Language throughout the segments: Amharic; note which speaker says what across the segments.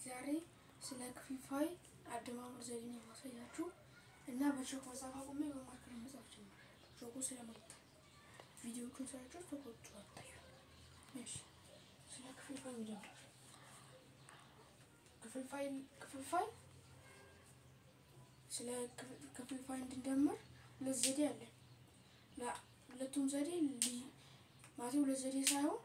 Speaker 1: ዛሬ ስለ ክፍልፋይ አደማመር ዘዴ ነው የማሳያችሁ እና በቾክ መጽሐፍ አቁሜ በማርከር መጽሐፍ ጀምሬያለሁ። ቾኩ ስለመጣ ቪዲዮቹን ሳያቸው ተቆጡ አታዩ። እሺ ስለ ክፍልፋይ እንጀምር። ክፍልፋይ ክፍልፋይ ስለ ክፍልፋይ እንድንጀምር ሁለት ዘዴ አለን። ሁለቱም ዘዴ ማለት ሁለት ዘዴ ሳይሆን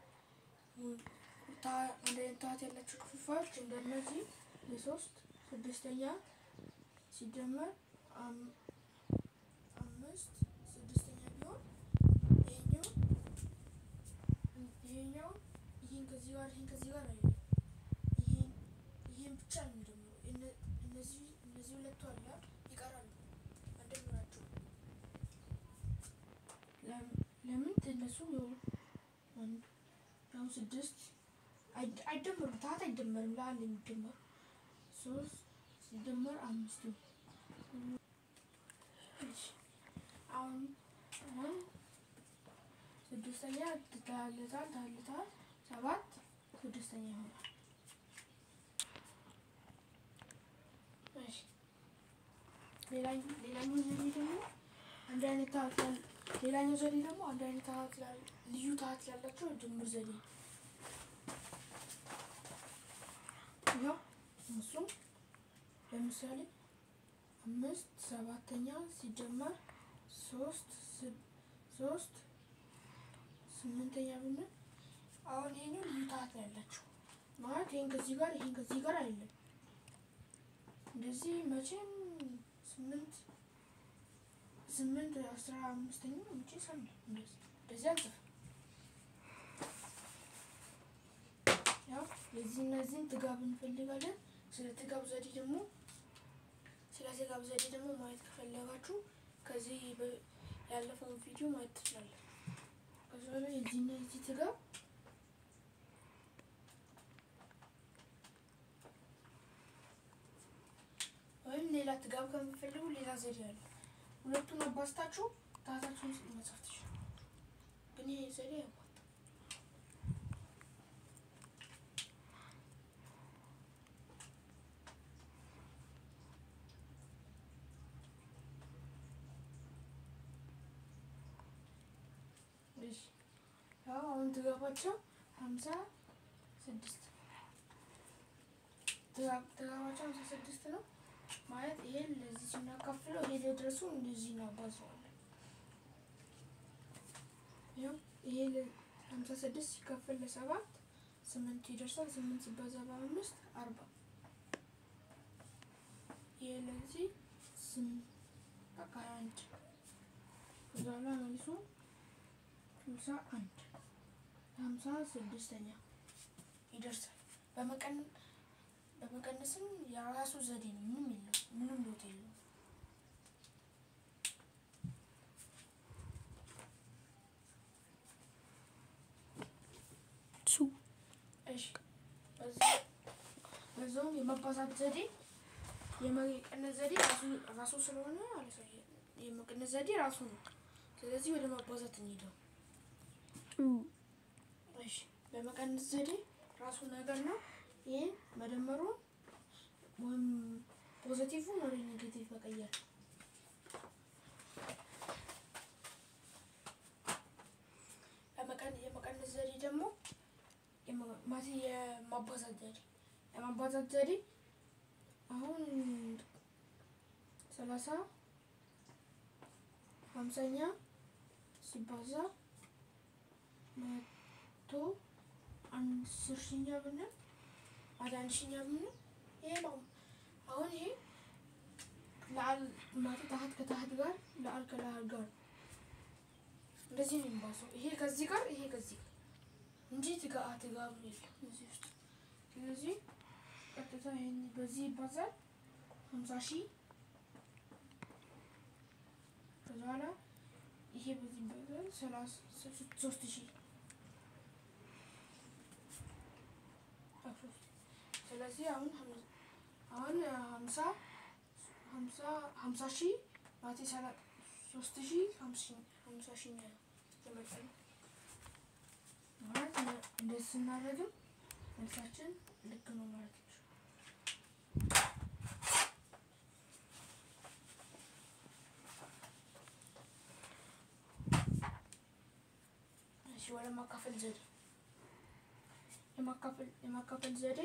Speaker 1: አንድ አይነት ታህት ያላቸው ክፍልፋዮች እንደነዚህ የሶስት ስድስተኛ ሲደመር አምስት ስድስተኛ ቢሆን ይሄኛው ይሄኛው ይሄን ከዚህ ጋር ይሄን ከዚህ ጋር አይደለም። ይሄን ይሄን ብቻ ነው የሚደምረው። እነዚህ እነዚህ ሁለቱ አለ ይቀራሉ አንደምራቸው። ለምን እነሱ ያው ስድስት አይደመሩም። ታህት አይደመርም። ለአንድ የሚደመሩ ሶስት ሲደመር አምስት ነው። አሁን አሁን ስድስተኛ ትታለታል ታልታል ሰባት ስድስተኛ ይሆናል። ሌላኛው ዘዴ ደግሞ አንድ አይነት ታህት ሌላኛው ዘዴ ደግሞ አንድ አይነት ታህት ልዩ ታህት ያላቸው ድምር ዘዴ ነው። ያው እሱም ለምሳሌ አምስት ሰባተኛ ሲደመር ሶስት ሶስት ስምንተኛ ብንል አሁን ይሄኛው ልዩ ታህት ነው ያላቸው ማለት ይሄን ከዚህ ጋር ይሄን ከዚህ ጋር አይደለም። እንደዚህ መቼም ስምንት ስምንት አስራ አምስተኛ ውጪ ሰም እንደዚህ አንጽፍ ያው የዚህ እነዚህን ጥጋብ እንፈልጋለን። ስለ ጥጋብ ዘዴ ደግሞ ስለ ጥጋብ ዘዴ ደግሞ ማየት ከፈለጋችሁ ከዚህ ያለፈውን ቪዲዮ ማየት ትችላለን። ከዚ በላይ የዚህና የዚህ ጥጋብ ወይም ሌላ ጥጋብ ከምትፈልጉ ሌላ ዘዴ አለ። ሁለቱን አባስታችሁ ታህታችሁን መጻፍ ትችላላችሁ። ግን ይሄ ዘዴ ያው ያው አሁን ትገባቸው ሀምሳ ስድስት ትገባቸው ሀምሳ ስድስት ነው ማለት ይሄን ለዚህ ስናካፍለው ይሄ ለድረሱ እንደዚህ እናባዘዋለን። ያው ይሄ ሀምሳ ስድስት ሲካፈል ለሰባት ስምንት ይደርሳል። ስምንት ሲባዛ በአምስት አርባ ይሄ ለዚህ ስምንት በቃ አንድ ከዛ ላይ መልሱ ሃምሳ አንድ ሃምሳ ስድስተኛ ይደርሳል። በመቀነስም የራሱ ዘዴ ነው። ምንም የለው ምንም ለውጥ የለውም። እሺ በዛውም የመባዛት ዘዴ የመቀነስ ዘዴ ራሱ ስለሆነ የመቀነስ ዘዴ ራሱ ነው። ስለዚህ ወደ ማባዛት እንሄደው። እሺ በመቀነስ ዘዴ ራሱ ነገር ነው። ይህን መደመሩን ወይም ፖዘቲቭን ወደ ኔጌቲቭ መቀየር። የመቀነስ ዘዴ ደግሞ ማለት የማባዛት ዘዴ የማባዛት ዘዴ አሁን ሰላሳ ሀምሳኛ ሲባዛ መቶ አስር ሺኛ ብንል ወደ አንድ ሺኛ ብንል ይሄ ነው። አሁን ይሄ ለአል ማለት ታህት ከታህት ጋር ለአል ከለአል ጋር እንደዚህ ነው የሚባሰው። ይሄ ከዚህ ጋር ይሄ ከዚህ ጋር እንጂ ትጋ ትጋብ የለም እዚህ ውስጥ። ስለዚህ ቀጥታ ይሄን በዚህ ይባዛል ሀምሳ ሺህ ከዛ በኋላ ይሄ በዚህ ይባዛል ሰላሳ ሶስት ሺህ ስለዚህ አሁን አሁን ሀምሳ ሀምሳ ሀምሳ ሺህ ማለት ሶስት ሺህ ሀምሳ ሺህ ተመጠነ ማለት እንደዚህ ስናደርግም መልሳችን ልክ ነው ማለት ነው። ወደ ማካፈል ዘዴ የማካፈል የማካፈል ዘዴ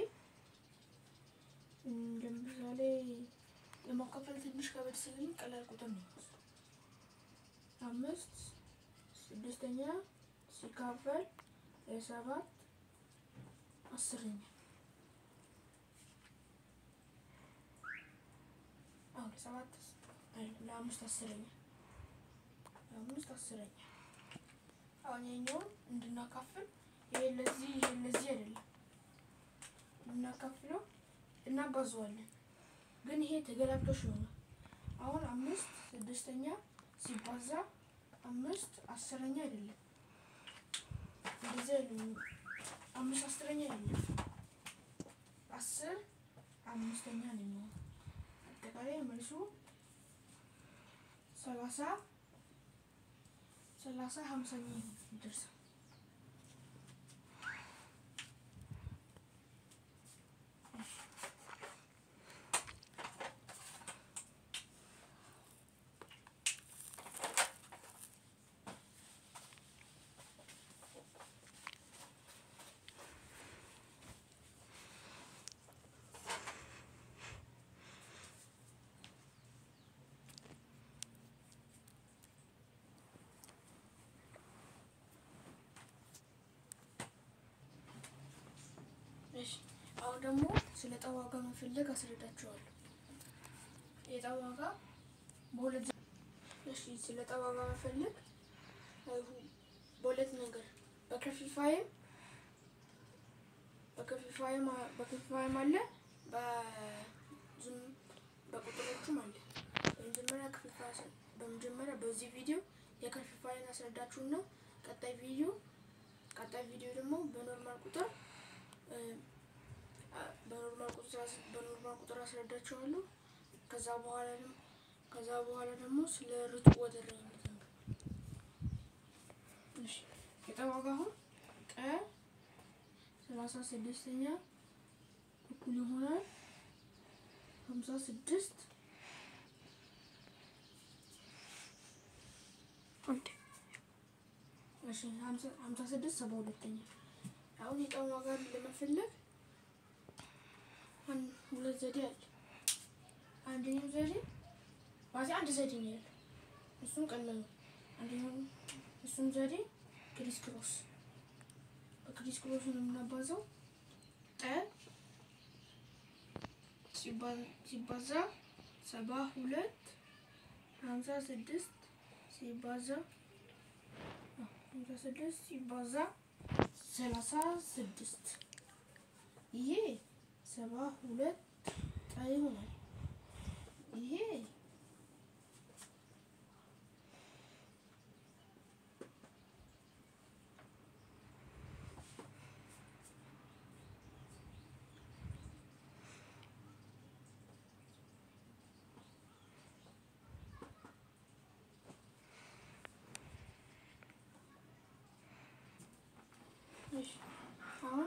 Speaker 1: ለምሳሌ የማካፈል ትንሽ ከበድ ስለሚል ቀላል ቁጥር ነው። አምስት ስድስተኛ ሲካፈል ለሰባት አስረኛ አሁን ለሰባት ለአምስት አስረኛ ለአምስት አስረኛ አሁን የኛውን እንድናካፍል ይሄ ለዚህ ይሄ ለዚህ አይደለም እንድናካፍለው እናባዘዋለን ግን ይሄ ተገላብጦሽ ነው። አሁን አምስት ስድስተኛ ሲባዛ አምስት አስረኛ አይደለም እንደዚህ አይደለም። አምስት አስረኛ አይደለም አስር አምስተኛ ነው የሚሆነው። አጠቃላይ መልሱ ሰላሳ ሰላሳ ሀምሳኛ ይደርሳል። እሺ አሁን ደግሞ ስለ ዕጣ ዋጋ መፈለግ አስረዳችኋለሁ። የዕጣ ዋጋ በሁለት እሺ ስለ ዕጣ ዋጋ መፈለግ በሁለት ነገር በከፊፋይም በከፊፋይም በከፊፋይም አለ በዝም በቁጥሮቹም አለ። በመጀመሪያ ክፍልፋይ በመጀመሪያ በዚህ ቪዲዮ የከፊፋይን አስረዳችሁና ቀጣይ ቪዲዮ ቀጣይ ቪዲዮ ደግሞ በኖርማል ቁጥር በኖርማል ቁጥር በኖርማል ቁጥር አስረዳችኋለሁ። ከዛ በኋላ ደግሞ ከዛ በኋላ ደግሞ ስለ ርቱዕ ወደረኝነት ነው። እሺ የዕጣ ዋጋ አሁን ቀ ሰላሳ ስድስተኛ እኩል ይሆናል ሀምሳ ስድስት እሺ ሀምሳ ስድስት ሰባ ሁለተኛ አሁን የዕጣ ዋጋ ለመፈለግ ሁለት ዘዴ አለ። አንደኛው ዘዴ ማለት አንድ ዘዴ ነው ያለው፣ እሱም ቀላል ነው። አንደኛው እሱም ዘዴ ክሪስ ክሮስ በክሪስ ክሮስ ነው የምናባዛው። ጠ ሲባዛ ሰባ ሁለት ሀምሳ ስድስት ሲባዛ ሀምሳ ስድስት ሲባዛ ሰላሳ ስድስት ይሄ ሰባ ሁለት ጠ ይሆናል። ይሄ አሁን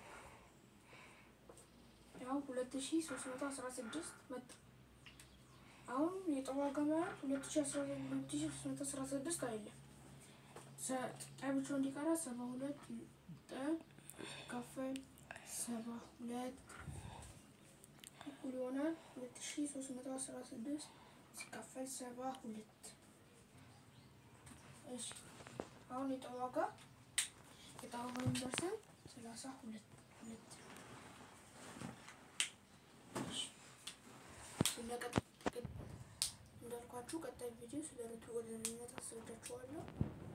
Speaker 1: ያው ሁለት ሺ ሶስት መቶ አስራ ስድስት መጣ። አሁን የዕጣ ዋጋ ማለት ሁለት ሺ አስራ ሁለት ሺ ሶስት መቶ አስራ ስድስት አይደለም። ጠ ብቻ እንዲቀራ ሰባ ሁለት ጠ ሲካፈል ሰባ ሁለት እኩል ይሆናል ሁለት ሺ ሶስት መቶ አስራ ስድስት ሲካፈል ሰባ ሁለት እሺ አሁን የዕጣ ዋጋ የዕጣ ዋጋ የሚደርሰን ሰላሳ ሁለት ሁለት እንዳልኳችሁ ቀጣይ ቪዲዮ ስለ ርቱዕ ወደረኝነት አስረዳችኋለሁ።